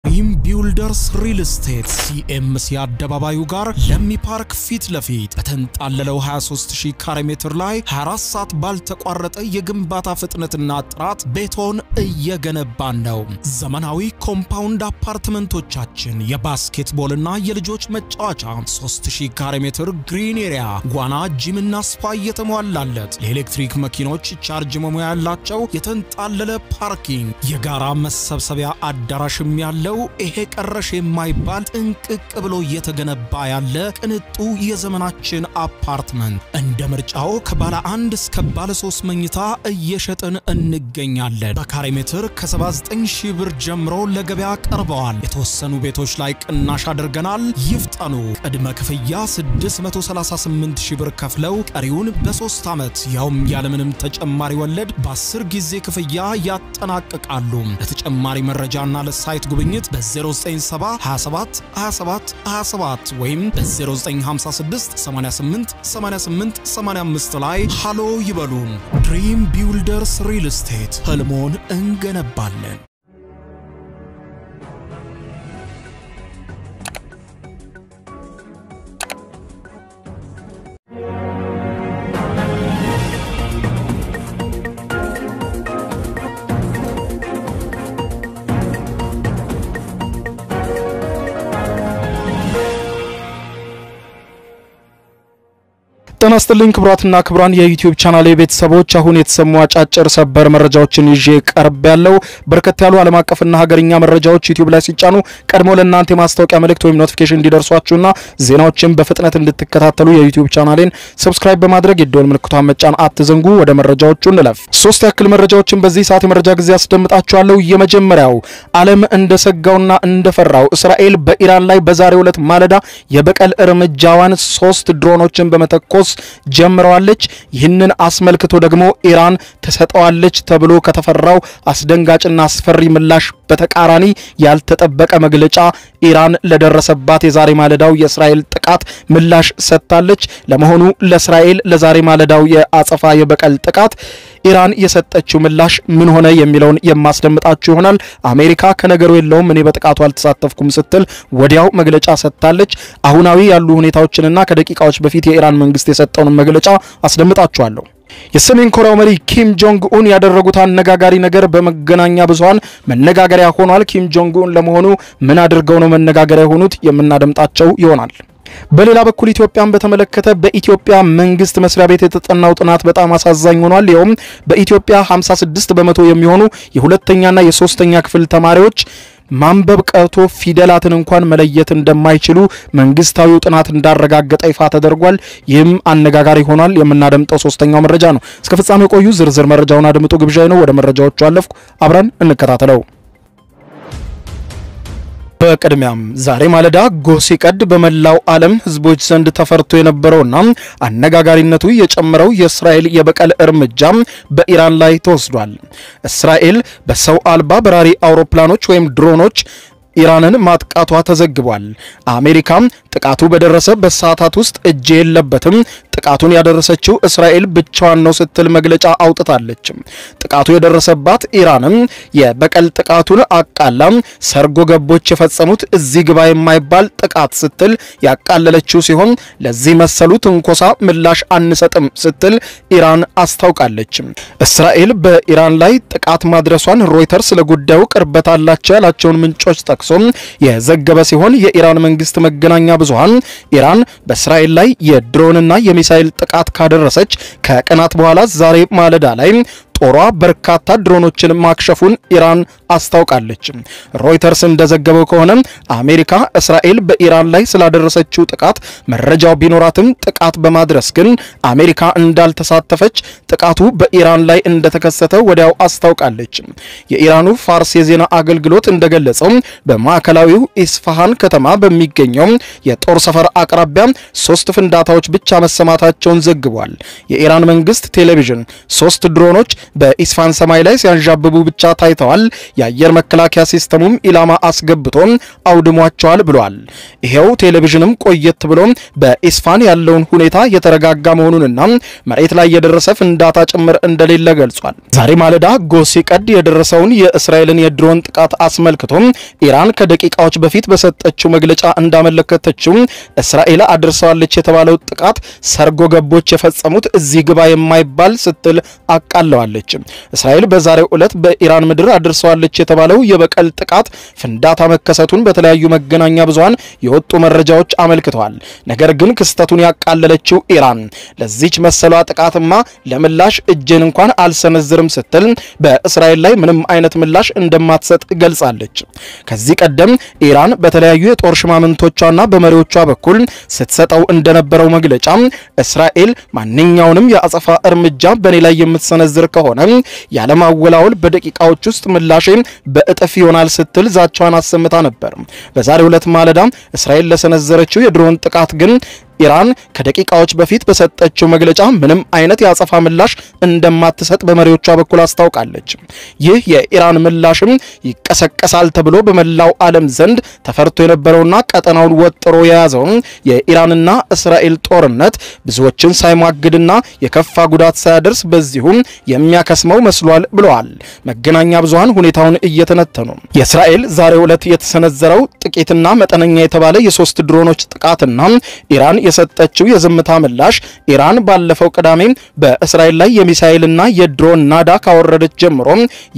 ድሪም ቢውልደርስ ሪል ስቴት ሲኤምሲ አደባባዩ ጋር ለሚ ፓርክ ፊት ለፊት በተንጣለለው 23000 ካሬ ሜትር ላይ 24 ሰዓት ባልተቋረጠ የግንባታ ፍጥነትና ጥራት ቤቶን እየገነባን ነው። ዘመናዊ ኮምፓውንድ አፓርትመንቶቻችን የባስኬትቦልና የልጆች መጫወቻ 3000 ካሬ ሜትር ግሪን ኤሪያ፣ ዋና፣ ጂምና ስፓ እየተሟላለት ለኤሌክትሪክ መኪኖች ቻርጅ መሙያ ያላቸው የተንጣለለ ፓርኪንግ፣ የጋራ መሰብሰቢያ አዳራሽም ያለው ይሄ ቀረሽ የማይባል ጥንቅቅ ብሎ እየተገነባ ያለ ቅንጡ የዘመናችን አፓርትመንት እንደ ምርጫው ከባለ አንድ እስከ ባለ ሶስት መኝታ እየሸጥን እንገኛለን። በካሬ ሜትር ከ79 ሺህ ብር ጀምሮ ለገበያ ቀርበዋል። የተወሰኑ ቤቶች ላይ ቅናሽ አድርገናል። ይፍጠኑ። ቅድመ ክፍያ 638 ሺህ ብር ከፍለው ቀሪውን በሶስት ዓመት ያውም ያለምንም ተጨማሪ ወለድ በ10 ጊዜ ክፍያ ያጠናቅቃሉ። ለተጨማሪ መረጃና ለሳይት ጉብኝት በ0970 27 27 27 ወይም በ0956 88 88 85 ላይ ሃሎ ይበሉን። ድሪም ቢውልደርስ ሪል ስቴት ህልሞን እንገነባለን። ጤና ይስጥልኝ ክቡራትና ክቡራን የዩቲዩብ ቻናል ቤተሰቦች፣ አሁን የተሰሙ አጫጭር ሰበር መረጃዎችን ይዤ ቀርብ ያለው በርከት ያሉ ዓለም አቀፍና ሀገርኛ መረጃዎች ዩቲዩብ ላይ ሲጫኑ ቀድሞ ለእናንተ የማስታወቂያ መልእክት ወይም ኖቲፊኬሽን እንዲደርሷችሁና ዜናዎችን በፍጥነት እንድትከታተሉ የዩቲዩብ ቻናሌን ሰብስክራይብ በማድረግ የደወል ምልክቷን መጫን አትዘንጉ። ወደ መረጃዎቹ እንለፍ። ሶስት ያክል መረጃዎችን በዚህ ሰዓት የመረጃ ጊዜ አስደምጣችኋለሁ። የመጀመሪያው ዓለም እንደሰጋውና እንደፈራው እስራኤል በኢራን ላይ በዛሬው ዕለት ማለዳ የበቀል እርምጃዋን ሶስት ድሮኖችን በመተኮስ ጀምረዋለች። ይህንን አስመልክቶ ደግሞ ኢራን ትሰጠዋለች ተብሎ ከተፈራው አስደንጋጭና አስፈሪ ምላሽ በተቃራኒ ያልተጠበቀ መግለጫ ኢራን ለደረሰባት የዛሬ ማለዳው የእስራኤል ጥቃት ምላሽ ሰጥታለች። ለመሆኑ ለእስራኤል ለዛሬ ማለዳው የአጸፋ የበቀል ጥቃት ኢራን የሰጠችው ምላሽ ምን ሆነ የሚለውን የማስደምጣችሁ ይሆናል። አሜሪካ ከነገሩ የለውም እኔ በጥቃቱ አልተሳተፍኩም ስትል ወዲያው መግለጫ ሰጥታለች። አሁናዊ ያሉ ሁኔታዎችንና ከደቂቃዎች በፊት የኢራን መንግስት የሰጠውን መግለጫ አስደምጣችኋለሁ። የሰሜን ኮሪያው መሪ ኪም ጆንግ ኡን ያደረጉት አነጋጋሪ ነገር በመገናኛ ብዙኃን መነጋገሪያ ሆኗል። ኪም ጆንግ ኡን ለመሆኑ ምን አድርገው ነው መነጋገሪያ የሆኑት? የምናደምጣቸው ይሆናል። በሌላ በኩል ኢትዮጵያን በተመለከተ በኢትዮጵያ መንግስት መስሪያ ቤት የተጠናው ጥናት በጣም አሳዛኝ ሆኗል። ይኸውም በኢትዮጵያ 56 በመቶ የሚሆኑ የሁለተኛና የሶስተኛ ክፍል ተማሪዎች ማንበብ ቀርቶ ፊደላትን እንኳን መለየት እንደማይችሉ መንግስታዊው ጥናት እንዳረጋገጠ ይፋ ተደርጓል። ይህም አነጋጋሪ ሆኗል። የምናደምጠው ሶስተኛው መረጃ ነው። እስከ ፍጻሜ ቆዩ። ዝርዝር መረጃውን አድምጡ ግብዣ ነው። ወደ መረጃዎቹ አለፍኩ። አብረን እንከታተለው። በቅድሚያም ዛሬ ማለዳ ጎህ ሲቀድ በመላው ዓለም ህዝቦች ዘንድ ተፈርቶ የነበረውና አነጋጋሪነቱ የጨመረው የእስራኤል የበቀል እርምጃ በኢራን ላይ ተወስዷል። እስራኤል በሰው አልባ በራሪ አውሮፕላኖች ወይም ድሮኖች ኢራንን ማጥቃቷ ተዘግቧል። አሜሪካም ጥቃቱ በደረሰ በሰዓታት ውስጥ እጅ የለበትም፣ ጥቃቱን ያደረሰችው እስራኤል ብቻዋን ነው ስትል መግለጫ አውጥታለች። ጥቃቱ የደረሰባት ኢራንም የበቀል ጥቃቱን አቃላ ሰርጎ ገቦች የፈጸሙት እዚህ ግባ የማይባል ጥቃት ስትል ያቃለለችው ሲሆን ለዚህ መሰሉ ትንኮሳ ምላሽ አንሰጥም ስትል ኢራን አስታውቃለች። እስራኤል በኢራን ላይ ጥቃት ማድረሷን ሮይተርስ ለጉዳዩ ቅርበት አላቸው ያላቸውን ምንጮች ጠቅሶ የዘገበ ሲሆን የኢራን መንግስት መገናኛ ብዙሃን ኢራን በእስራኤል ላይ የድሮንና የሚሳይል ጥቃት ካደረሰች ከቀናት በኋላ ዛሬ ማለዳ ላይ ጦሯ በርካታ ድሮኖችን ማክሸፉን ኢራን አስታውቃለች። ሮይተርስ እንደዘገበው ከሆነ አሜሪካ እስራኤል በኢራን ላይ ስላደረሰችው ጥቃት መረጃው ቢኖራትም ጥቃት በማድረስ ግን አሜሪካ እንዳልተሳተፈች ጥቃቱ በኢራን ላይ እንደተከሰተ ወዲያው አስታውቃለች። የኢራኑ ፋርስ የዜና አገልግሎት እንደገለጸው በማዕከላዊው ኢስፋሃን ከተማ በሚገኘው የጦር ሰፈር አቅራቢያ ሶስት ፍንዳታዎች ብቻ መሰማታቸውን ዘግቧል። የኢራን መንግስት ቴሌቪዥን ሶስት ድሮኖች በኢስፋን ሰማይ ላይ ሲያንዣብቡ ብቻ ታይተዋል። የአየር መከላከያ ሲስተሙም ኢላማ አስገብቶ አውድሟቸዋል ብሏል። ይሄው ቴሌቪዥንም ቆየት ብሎ በኢስፋን ያለውን ሁኔታ የተረጋጋ መሆኑንና መሬት ላይ የደረሰ ፍንዳታ ጭምር እንደሌለ ገልጿል። ዛሬ ማለዳ ጎህ ሲቀድ የደረሰውን የእስራኤልን የድሮን ጥቃት አስመልክቶ ኢራን ከደቂቃዎች በፊት በሰጠችው መግለጫ እንዳመለከተችው እስራኤል አድርሰዋለች የተባለው ጥቃት ሰርጎ ገቦች የፈጸሙት እዚህ ግባ የማይባል ስትል አቃለዋለች። እስራኤል በዛሬው ዕለት በኢራን ምድር አድርሰዋለች የተባለው የበቀል ጥቃት ፍንዳታ መከሰቱን በተለያዩ መገናኛ ብዙሃን የወጡ መረጃዎች አመልክተዋል። ነገር ግን ክስተቱን ያቃለለችው ኢራን ለዚች መሰሏ ጥቃትማ ለምላሽ እጄን እንኳን አልሰነዝርም ስትል በእስራኤል ላይ ምንም አይነት ምላሽ እንደማትሰጥ ገልጻለች። ከዚህ ቀደም ኢራን በተለያዩ የጦር ሽማምንቶቿና በመሪዎቿ በኩል ስትሰጠው እንደነበረው መግለጫ እስራኤል ማንኛውንም የአጸፋ እርምጃ በእኔ ላይ የምትሰነዝር ከሆነ ያለማወላወል በደቂቃዎች ውስጥ ምላሼ በእጥፍ ይሆናል ስትል ዛቻዋን አሰምታ ነበር። በዛሬው ዕለት ማለዳ እስራኤል ለሰነዘረችው የድሮን ጥቃት ግን ኢራን ከደቂቃዎች በፊት በሰጠችው መግለጫ ምንም አይነት የአጸፋ ምላሽ እንደማትሰጥ በመሪዎቿ በኩል አስታውቃለች። ይህ የኢራን ምላሽም ይቀሰቀሳል ተብሎ በመላው ዓለም ዘንድ ተፈርቶ የነበረውና ቀጠናውን ወጥሮ የያዘው የኢራንና እስራኤል ጦርነት ብዙዎችን ሳይሟግድና የከፋ ጉዳት ሳያደርስ በዚሁም የሚያከስመው መስሏል ብለዋል መገናኛ ብዙሃን ሁኔታውን እየተነተኑ። የእስራኤል ዛሬው ዕለት የተሰነዘረው ጥቂትና መጠነኛ የተባለ የሶስት ድሮኖች ጥቃትና ኢራን የሰጠችው የዝምታ ምላሽ ኢራን ባለፈው ቅዳሜ በእስራኤል ላይ የሚሳኤልና የድሮን ናዳ ካወረደች ጀምሮ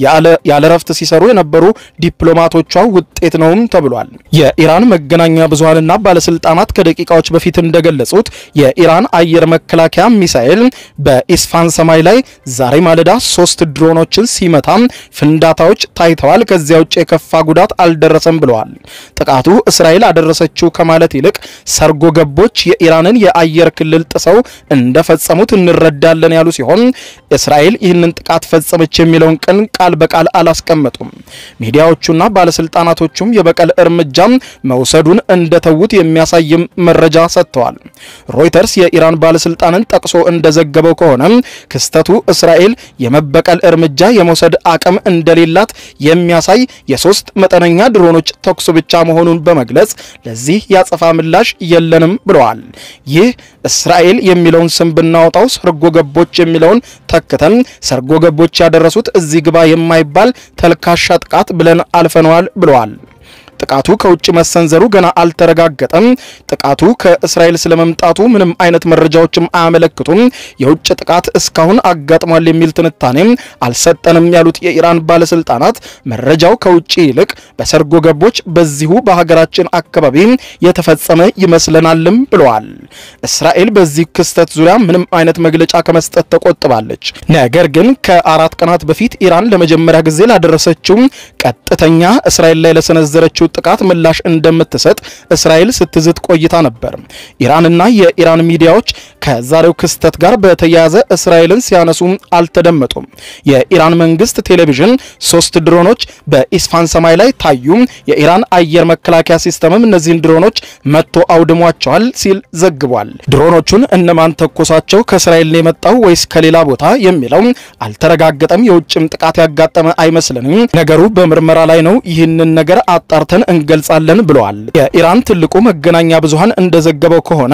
ያለ ረፍት ሲሰሩ የነበሩ ዲፕሎማቶቿ ውጤት ነውም ተብሏል። የኢራን መገናኛ ብዙሃንና ባለስልጣናት ከደቂቃዎች በፊት እንደገለጹት የኢራን አየር መከላከያ ሚሳኤል በኢስፋን ሰማይ ላይ ዛሬ ማለዳ ሶስት ድሮኖችን ሲመታ ፍንዳታዎች ታይተዋል። ከዚያ ውጭ የከፋ ጉዳት አልደረሰም ብለዋል። ጥቃቱ እስራኤል አደረሰችው ከማለት ይልቅ ሰርጎ ገቦች የኢራንን የአየር ክልል ጥሰው እንደፈጸሙት እንረዳለን ያሉ ሲሆን እስራኤል ይህንን ጥቃት ፈጸመች የሚለውን ቀን ቃል በቃል አላስቀመጡም። ሚዲያዎቹና ባለስልጣናቶቹም የበቀል እርምጃ መውሰዱን እንደተዉት የሚያሳይም መረጃ ሰጥተዋል። ሮይተርስ የኢራን ባለስልጣንን ጠቅሶ እንደዘገበው ከሆነ ክስተቱ እስራኤል የመበቀል እርምጃ የመውሰድ አቅም እንደሌላት የሚያሳይ የሶስት መጠነኛ ድሮኖች ተኩስ ብቻ መሆኑን በመግለጽ ለዚህ ያጸፋ ምላሽ የለንም ብለዋል። ይህ እስራኤል የሚለውን ስም ብናወጣው ሰርጎ ገቦች የሚለውን ተክተን ሰርጎ ገቦች ያደረሱት እዚህ ግባ የማይባል ተልካሻ ጥቃት ብለን አልፈነዋል ብለዋል። ጥቃቱ ከውጭ መሰንዘሩ ገና አልተረጋገጠም። ጥቃቱ ከእስራኤል ስለመምጣቱ ምንም አይነት መረጃዎችም አያመለክቱም። የውጭ ጥቃት እስካሁን አጋጥሟል የሚል ትንታኔም አልሰጠንም ያሉት የኢራን ባለስልጣናት መረጃው ከውጭ ይልቅ በሰርጎ ገቦች በዚሁ በሀገራችን አካባቢ የተፈጸመ ይመስለናልም ብለዋል። እስራኤል በዚህ ክስተት ዙሪያ ምንም አይነት መግለጫ ከመስጠት ተቆጥባለች። ነገር ግን ከአራት ቀናት በፊት ኢራን ለመጀመሪያ ጊዜ ላደረሰችው ቀጥተኛ እስራኤል ላይ ለሰነዘረችው ጥቃት ምላሽ እንደምትሰጥ እስራኤል ስትዝት ቆይታ ነበር። ኢራንና የኢራን ሚዲያዎች ከዛሬው ክስተት ጋር በተያያዘ እስራኤልን ሲያነሱ አልተደመጡም። የኢራን መንግስት ቴሌቪዥን ሶስት ድሮኖች በኢስፋን ሰማይ ላይ ታዩ፣ የኢራን አየር መከላከያ ሲስተምም እነዚህን ድሮኖች መጥቶ አውድሟቸዋል ሲል ዘግቧል። ድሮኖቹን እነማን ተኮሳቸው? ከእስራኤል ነው የመጣው ወይስ ከሌላ ቦታ የሚለው አልተረጋገጠም። የውጭም ጥቃት ያጋጠመ አይመስልንም። ነገሩ በምርመራ ላይ ነው። ይህንን ነገር አጣርተን እንገልጻለን ብለዋል። የኢራን ትልቁ መገናኛ ብዙሃን እንደዘገበው ከሆነ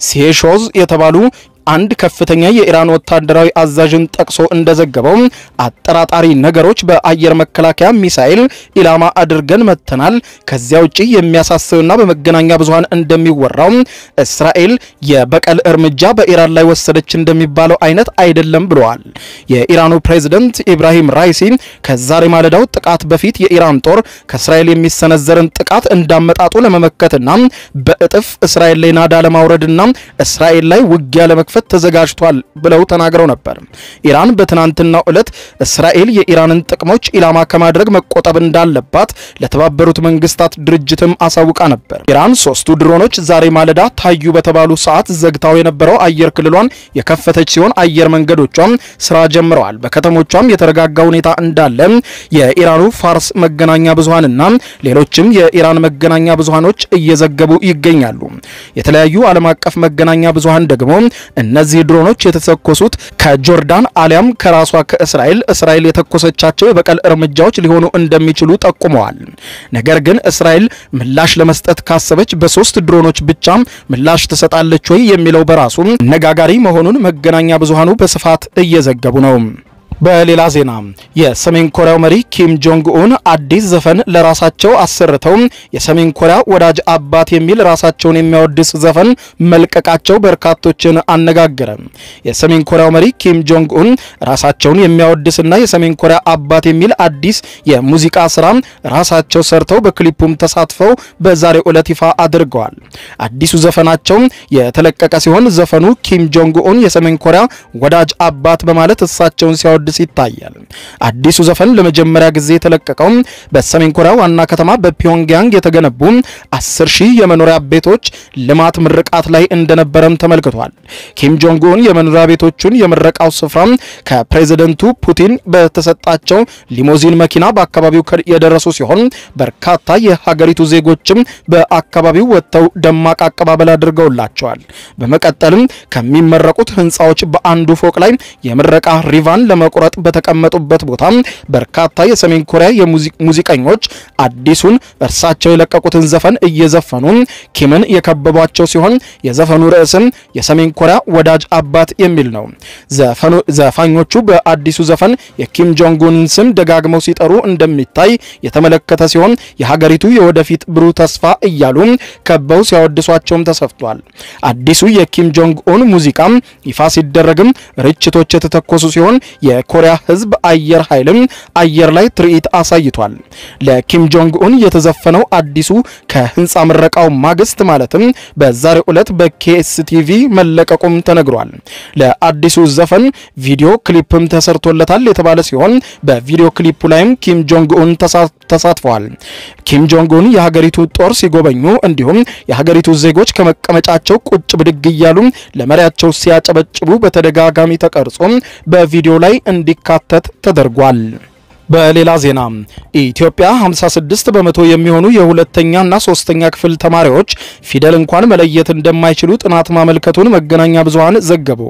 ሴሾዝ የተባሉ አንድ ከፍተኛ የኢራን ወታደራዊ አዛዥን ጠቅሶ እንደዘገበው አጠራጣሪ ነገሮች በአየር መከላከያ ሚሳኤል ኢላማ አድርገን መተናል። ከዚያ ውጪ የሚያሳስብና በመገናኛ ብዙሃን እንደሚወራው እስራኤል የበቀል እርምጃ በኢራን ላይ ወሰደች እንደሚባለው አይነት አይደለም ብለዋል። የኢራኑ ፕሬዝደንት ኢብራሂም ራይሲ ከዛሬ ማለዳው ጥቃት በፊት የኢራን ጦር ከእስራኤል የሚሰነዘርን ጥቃት እንዳመጣጡ ለመመከትና በእጥፍ እስራኤል ላይ ናዳ ለማውረድና እስራኤል ላይ ውጊያ ለመክፈት ተዘጋጅቷል ብለው ተናግረው ነበር። ኢራን በትናንትናው ዕለት እስራኤል የኢራንን ጥቅሞች ኢላማ ከማድረግ መቆጠብ እንዳለባት ለተባበሩት መንግስታት ድርጅትም አሳውቃ ነበር። ኢራን ሶስቱ ድሮኖች ዛሬ ማለዳ ታዩ በተባሉ ሰዓት ዘግታው የነበረው አየር ክልሏን የከፈተች ሲሆን አየር መንገዶቿም ስራ ጀምረዋል። በከተሞቿም የተረጋጋ ሁኔታ እንዳለ የኢራኑ ፋርስ መገናኛ ብዙሃንና ሌሎችም የኢራን መገናኛ ብዙሃኖች እየዘገቡ ይገኛሉ። የተለያዩ ዓለም አቀፍ መገናኛ ብዙሃን ደግሞ እነዚህ ድሮኖች የተተኮሱት ከጆርዳን አሊያም ከራሷ ከእስራኤል እስራኤል የተኮሰቻቸው የበቀል እርምጃዎች ሊሆኑ እንደሚችሉ ጠቁመዋል። ነገር ግን እስራኤል ምላሽ ለመስጠት ካሰበች በሶስት ድሮኖች ብቻም ምላሽ ትሰጣለች ወይ የሚለው በራሱ አነጋጋሪ መሆኑን መገናኛ ብዙሃኑ በስፋት እየዘገቡ ነው። በሌላ ዜና የሰሜን ኮሪያው መሪ ኪም ጆንግ ኡን አዲስ ዘፈን ለራሳቸው አሰርተው የሰሜን ኮሪያ ወዳጅ አባት የሚል ራሳቸውን የሚያወድስ ዘፈን መልቀቃቸው በርካቶችን አነጋገረ። የሰሜን ኮሪያው መሪ ኪም ጆንግ ኡን ራሳቸውን የሚያወድስና የሰሜን ኮሪያ አባት የሚል አዲስ የሙዚቃ ስራ ራሳቸው ሰርተው በክሊፑም ተሳትፈው በዛሬው ዕለት ይፋ አድርገዋል። አዲሱ ዘፈናቸው የተለቀቀ ሲሆን ዘፈኑ ኪም ጆንግ ኡን የሰሜን ኮሪያ ወዳጅ አባት በማለት እሳቸውን ሲያወድ ሲያወድስ ይታያል። አዲሱ ዘፈን ለመጀመሪያ ጊዜ የተለቀቀው በሰሜን ኮሪያ ዋና ከተማ በፒዮንግያንግ የተገነቡ አስር ሺህ የመኖሪያ ቤቶች ልማት ምርቃት ላይ እንደነበረም ተመልክቷል። ኪም ጆንግ ኡን የመኖሪያ ቤቶቹን የምረቃው ስፍራ ከፕሬዝደንቱ ፑቲን በተሰጣቸው ሊሞዚን መኪና በአካባቢው የደረሱ ሲሆን በርካታ የሀገሪቱ ዜጎችም በአካባቢው ወጥተው ደማቅ አቀባበል አድርገውላቸዋል። በመቀጠልም ከሚመረቁት ህንፃዎች በአንዱ ፎቅ ላይ የምረቃ ሪቫን ለመቁረጥ በተቀመጡበት ቦታ በርካታ የሰሜን ኮሪያ የሙዚቀኞች አዲሱን እርሳቸው የለቀቁትን ዘፈን እየዘፈኑ ኪምን የከበቧቸው ሲሆን የዘፈኑ ርዕስም የሰሜን ኮሪያ ወዳጅ አባት የሚል ነው። ዘፋኞቹ በአዲሱ ዘፈን የኪም ጆንጉን ስም ደጋግመው ሲጠሩ እንደሚታይ የተመለከተ ሲሆን የሀገሪቱ የወደፊት ብሩህ ተስፋ እያሉ ከበው ሲያወድሷቸውም ተሰፍቷል። አዲሱ የኪም ጆንግ ኡን ሙዚቃ ይፋ ሲደረግም ርችቶች የተተኮሱ ሲሆን የኮሪያ ህዝብ አየር ኃይልም አየር ላይ ትርኢት አሳይቷል። ለኪም ጆንግ ኡን የተዘፈነው አዲሱ ከህንፃ ምረቃው ማግስት ማለትም በዛሬው ዕለት በኬኤስቲቪ መለቀቁም ተነግሯል። ለአዲሱ ዘፈን ቪዲዮ ክሊፕም ተሰርቶለታል የተባለ ሲሆን በቪዲዮ ክሊፑ ላይም ኪም ጆንግ ኡን ተሳትፈዋል። ኪም ጆንግ ኡን የሀገሪቱ ጦር ሲጎበኙ እንዲሁም የሀገሪቱ ዜጎች ከመቀመጫቸው ቁጭ ብድግ እያሉ ለመሪያቸው ሲያጨበጭቡ በተደጋጋሚ ተቀርጾ በቪዲዮ ላይ እንዲካተት ተደርጓል። በሌላ ዜና ኢትዮጵያ 56 በመቶ የሚሆኑ የሁለተኛና ሶስተኛ ክፍል ተማሪዎች ፊደል እንኳን መለየት እንደማይችሉ ጥናት ማመልከቱን መገናኛ ብዙሃን ዘገቡ።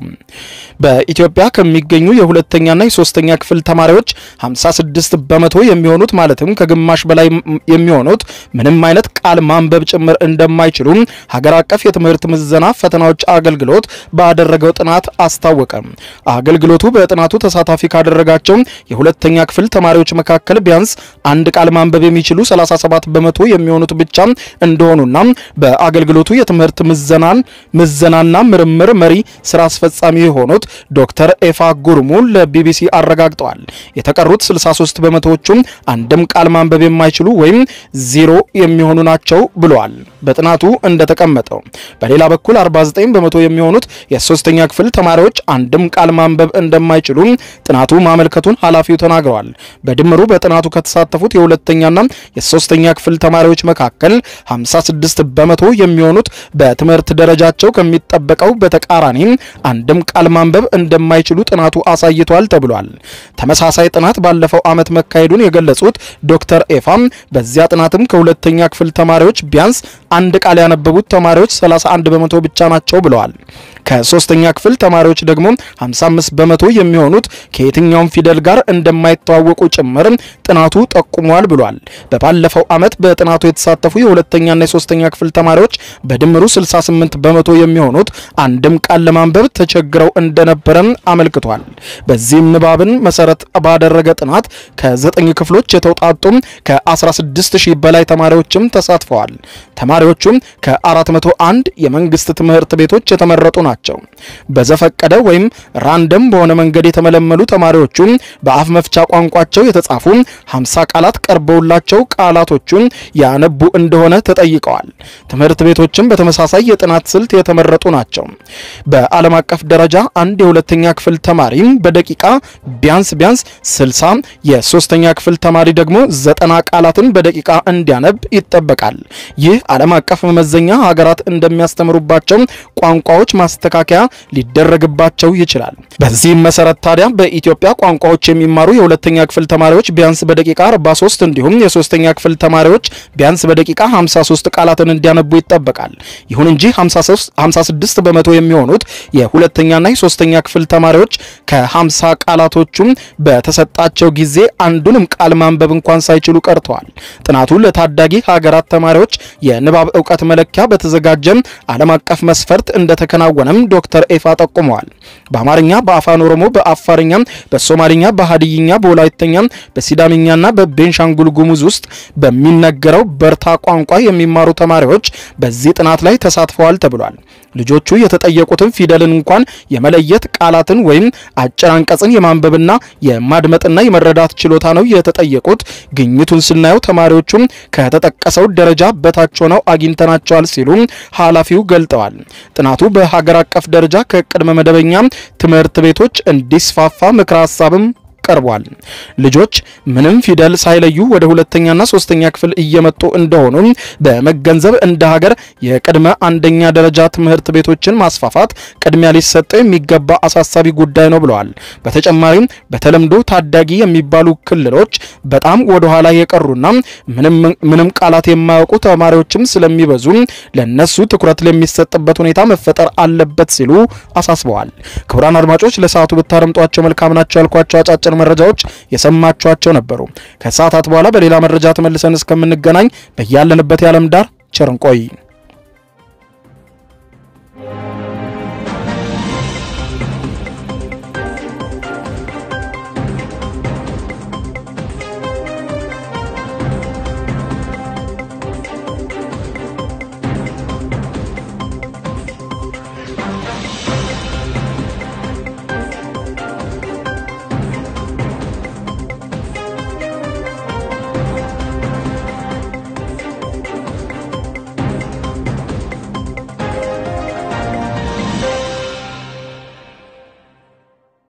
በኢትዮጵያ ከሚገኙ የሁለተኛና የሶስተኛ ክፍል ተማሪዎች 56 በመቶ የሚሆኑት ማለትም ከግማሽ በላይ የሚሆኑት ምንም አይነት ቃል ማንበብ ጭምር እንደማይችሉ ሀገር አቀፍ የትምህርት ምዘና ፈተናዎች አገልግሎት ባደረገው ጥናት አስታወቀ። አገልግሎቱ በጥናቱ ተሳታፊ ካደረጋቸው የሁለተኛ ክፍል ተማሪዎች መካከል ቢያንስ አንድ ቃል ማንበብ የሚችሉ 37 በመቶ የሚሆኑት ብቻ እንደሆኑና በአገልግሎቱ የትምህርት ምዘናን ምዘናና ምርምር መሪ ስራ አስፈጻሚ የሆኑት ዶክተር ኤፋ ጉርሙ ለቢቢሲ አረጋግጠዋል። የተቀሩት 63 በመቶዎቹም አንድም ቃል ማንበብ የማይችሉ ወይም ዜሮ የሚሆኑ ናቸው ብለዋል። በጥናቱ እንደተቀመጠው በሌላ በኩል 49 በመቶ የሚሆኑት የሶስተኛ ክፍል ተማሪዎች አንድም ቃል ማንበብ እንደማይችሉ ጥናቱ ማመልከቱን ኃላፊው ተናግረዋል። በድምሩ በጥናቱ ከተሳተፉት የሁለተኛና የሶስተኛ ክፍል ተማሪዎች መካከል 56 በመቶ የሚሆኑት በትምህርት ደረጃቸው ከሚጠበቀው በተቃራኒ አንድም ቃል ማንበብ እንደማይችሉ ጥናቱ አሳይቷል ተብሏል። ተመሳሳይ ጥናት ባለፈው ዓመት መካሄዱን የገለጹት ዶክተር ኤፋም በዚያ ጥናትም ከሁለተኛ ክፍል ተማሪዎች ቢያንስ አንድ ቃል ያነበቡት ተማሪዎች 31 በመቶ ብቻ ናቸው ብለዋል። ከሶስተኛ ክፍል ተማሪዎች ደግሞ 55 በመቶ የሚሆኑት ከየትኛውም ፊደል ጋር እንደማይተዋወቁ ጭምር ጥናቱ ጠቁሟል ብሏል። በባለፈው ዓመት በጥናቱ የተሳተፉ የሁለተኛና የሶስተኛ ክፍል ተማሪዎች በድምሩ 68 በመቶ የሚሆኑት አንድም ቃል ለማንበብ ተቸግረው እንደነበረም አመልክቷል። በዚህም ንባብን መሰረት ባደረገ ጥናት ከዘጠኝ ክፍሎች የተውጣጡ ከ16 ሺህ በላይ ተማሪዎችም ተሳትፈዋል። ተማሪዎቹም ከ401 የመንግስት ትምህርት ቤቶች የተመረጡ ናቸው። በዘፈቀደ ወይም ራንደም በሆነ መንገድ የተመለመሉ ተማሪዎቹ በአፍ መፍቻ ቋንቋቸው የተጻፉ 50 ቃላት ቀርበውላቸው ቃላቶቹን ያነቡ እንደሆነ ተጠይቀዋል። ትምህርት ቤቶችም በተመሳሳይ የጥናት ስልት የተመረጡ ናቸው። በዓለም አቀፍ ደረጃ አንድ የሁለተኛ ክፍል ተማሪ በደቂቃ ቢያንስ ቢያንስ 60 የሶስተኛ ክፍል ተማሪ ደግሞ ዘጠና ቃላትን በደቂቃ እንዲያነብ ይጠበቃል። ይህ ዓለም በዓለም አቀፍ መመዘኛ ሀገራት እንደሚያስተምሩባቸው ቋንቋዎች ማስተካከያ ሊደረግባቸው ይችላል። በዚህም መሰረት ታዲያ በኢትዮጵያ ቋንቋዎች የሚማሩ የሁለተኛ ክፍል ተማሪዎች ቢያንስ በደቂቃ 43 እንዲሁም የሶስተኛ ክፍል ተማሪዎች ቢያንስ በደቂቃ 53 ቃላትን እንዲያነቡ ይጠበቃል። ይሁን እንጂ 56 በመቶ የሚሆኑት የሁለተኛና የሶስተኛ ክፍል ተማሪዎች ከ50 ቃላቶቹም በተሰጣቸው ጊዜ አንዱንም ቃል ማንበብ እንኳን ሳይችሉ ቀርተዋል። ጥናቱ ለታዳጊ ሀገራት ተማሪዎች የንባብ እውቀት መለኪያ በተዘጋጀ ዓለም አቀፍ መስፈርት እንደተከናወነም ዶክተር ኤፋ ጠቁመዋል። በአማርኛ፣ በአፋን ኦሮሞ፣ በአፋርኛ፣ በሶማሊኛ፣ በሀዲይኛ፣ በወላይተኛ፣ በሲዳምኛና በቤንሻንጉል ጉሙዝ ውስጥ በሚነገረው በርታ ቋንቋ የሚማሩ ተማሪዎች በዚህ ጥናት ላይ ተሳትፈዋል ተብሏል። ልጆቹ የተጠየቁትን ፊደልን እንኳን የመለየት ቃላትን ወይም አጭር አንቀጽን የማንበብና የማድመጥና የመረዳት ችሎታ ነው የተጠየቁት። ግኝቱን ስናየው ተማሪዎቹም ከተጠቀሰው ደረጃ በታች ሆነው አግኝተናቸዋል ሲሉ ኃላፊው ገልጠዋል። ጥናቱ በሀገር አቀፍ ደረጃ ከቅድመ መደበኛ ትምህርት ቤቶች እንዲስፋፋ ምክረ ሀሳብም ቀርቧል። ልጆች ምንም ፊደል ሳይለዩ ወደ ሁለተኛና ሶስተኛ ክፍል እየመጡ እንደሆኑ በመገንዘብ እንደ ሀገር የቅድመ አንደኛ ደረጃ ትምህርት ቤቶችን ማስፋፋት ቅድሚያ ሊሰጠው የሚገባ አሳሳቢ ጉዳይ ነው ብለዋል። በተጨማሪም በተለምዶ ታዳጊ የሚባሉ ክልሎች በጣም ወደ ኋላ የቀሩና ምንም ቃላት የማያውቁ ተማሪዎችም ስለሚበዙ ለነሱ ትኩረት ለሚሰጥበት ሁኔታ መፈጠር አለበት ሲሉ አሳስበዋል። ክቡራን አድማጮች ለሰዓቱ ብታረምጧቸው መልካም ናቸው ያልኳቸው አጫጭር መረጃዎች የሰማችኋቸው ነበሩ። ከሰዓታት በኋላ በሌላ መረጃ ተመልሰን እስከምንገናኝ በያለንበት የዓለም ዳር ቸር እንቆይ።